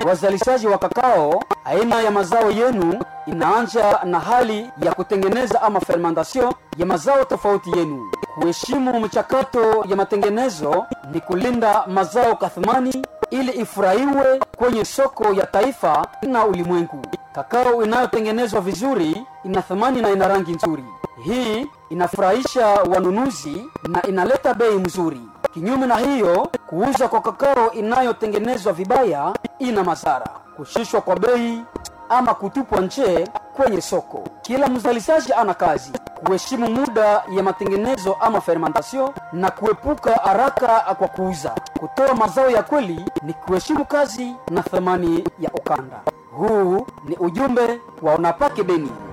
wazalishaji wa kakao, aina ya mazao yenu inaanja na hali ya kutengeneza ama fermentation ya mazao tofauti yenu. Kuheshimu mchakato ya matengenezo ni kulinda mazao kathmani ili ifurahiwe kwenye soko ya taifa na ulimwengu. Kakao inayotengenezwa vizuri ina thamani na ina rangi nzuri. Hii inafurahisha wanunuzi na inaleta bei mzuri. Kinyume na hiyo, kuuza kwa kakao inayotengenezwa vibaya ina madhara: kushushwa kwa bei ama kutupwa nje kwenye soko. Kila mzalishaji ana kazi kuheshimu muda ya matengenezo ama fermentation na kuepuka haraka kwa kuuza. Kutoa mazao ya kweli ni kuheshimu kazi na thamani ya ukanda. Huu ni ujumbe wa Unapake Beni.